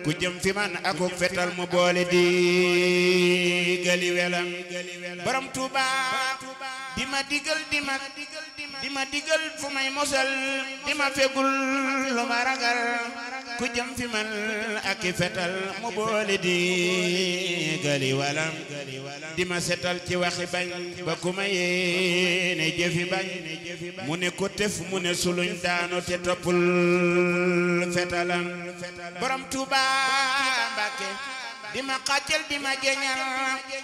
ku jëm fi man akuk fetal mu boole di gali welam borom Tuuba di ma digal di ma di ma digal fu may mosal di ma fegul lu ma ragal ku jëm fi man ak i fetal mu boole di gali walam di ma setal ci waxi bañ ba ku ma yéene jëfi bañ mu ne ko tef mu ne suluñ daanu te toppul fetalam borom Tuuba Mbàkke di ma xàccal di ma jeñal